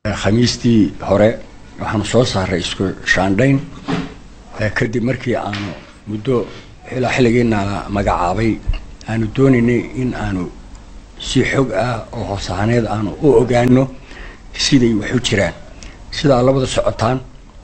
khamiistii hore waxaanu soo saaray isku shaandhayn kadib markii aanu muddo ilaa xilligiina magacaabay aanu doonaynay in aanu si xog ah oo hoosahaaneed aanu u ogaano siday wax u jiraan sidaa labada socotaan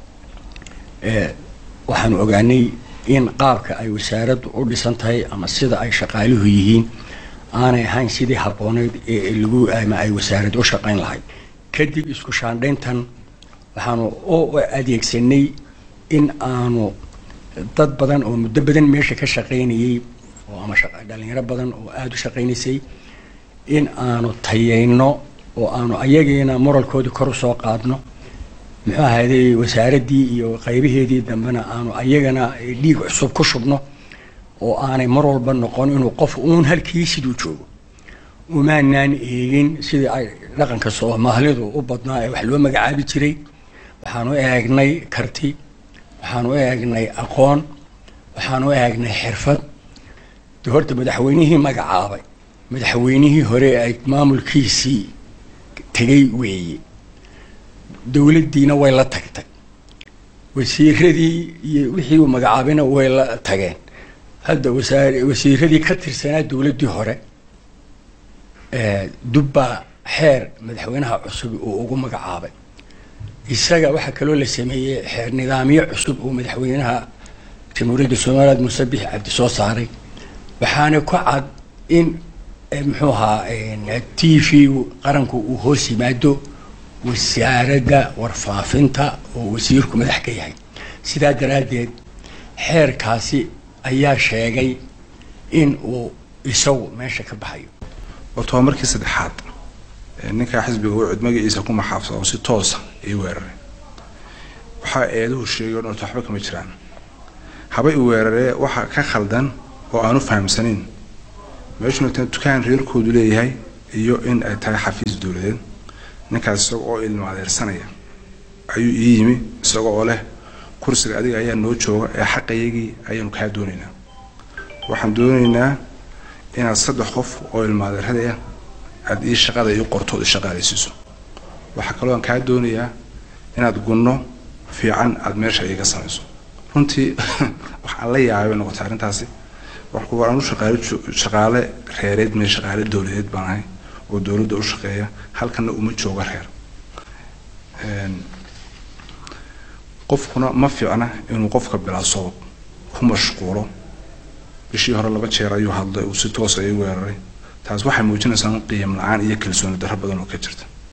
waxaanu ogaanay in qaabka ay wasaaraddu u dhisan tahay ama sida ay shaqaaluhu yihiin aanay ahayn sidii habbooneyd ee lagu ama ay wasaaraddu u shaqayn lahayd kadib isku shaandhayntan waxaanu u adeegsanay in aanu dad badan oo muddo badan meesha ka shaqaynayay oo ama dhalinyaro badan oo aada u shaqaynaysay in aanu tayayno oo aanu ayagiina moralkoodii kor u soo qaadno muxuu ahayday wasaaraddii iyo qaybaheedii dambena aanu ayagana dhiig cusub ku shubno oo aanay mar walba noqon inuu qof uun halkii siduu joogo umaanaan eegin sidii ay dhaqanka soomaalidu u badnaa ee wax loo magacaabi jiray waxaanu eegnay karti waxaanu eegnay aqoon waxaanu eegnay xirfad de horta madaxweynihii magacaabay madaxweynihii hore ay maamulkiisii tegay weeye dowladdiina way la tagtay wasiiradii iyo wixii uu magacaabayna way la tageen hadda wasaar wasiiradii ka tirsanaa dowladdii hore dubbaa xeer madaxweynaha cusub uu ugu magacaabay isaga waxaa kaloo la sameeyey xeer nidaamyo cusub uu madaxweynaha jamhuuriyadda somaliland muuse bixi cabdi soo saaray waxaana ku cad in muxuu ahaa t v qaranku uu hoos yimaado wasaaradda warfaafinta oo wasiirku madax ka yahay sidaa daraaddeed xeerkaasi ayaa sheegay in uu isagu meesha ka baxayo horta waa markii saddexaad ninkaa xisbiga wucud magaciisa ku maxaafsa oo si toosa ii weeraray waxaa eeduhu sheegay o dhan orta waxba kama jiraan haba i weeraree waxa ka khaldan oo aanu fahamsanayn meeshuna ta dukaan reerkoodu leeyahay iyo in ay tahay xafiis dowladeed ninkaas isaga oo ilmo adeersanaya ayuu ii yimi isaga oo leh kursiga adiga ayaa noo jooga ee xaqayagii ayaanu kaa doonaynaa waxaan doonaynaa inaad saddex qof oo ilmo adeeradaya aada ii shaqada ii qorto ood ishaqaalaysiiso waxaa kaloo aan kaa doonayaa inaad gunno fiican aada meesha iiga samayso runtii waxaan la yaabay bay noqotay arrintaasi war anu shaqaale shaqaale reereed mee shaqaale dowladeed baan ahay oo dowladda u shaqeeya halkana uma jooga reer qofkuna ma fiicna inuu qofka bilaa sabab ku mashquulo bishii hore laba jeer ayuu hadlay uu si toosa ii weeraray taas waxay muujinaysaa qiim la-aan iyo kalsooni darro badan oo ka jirta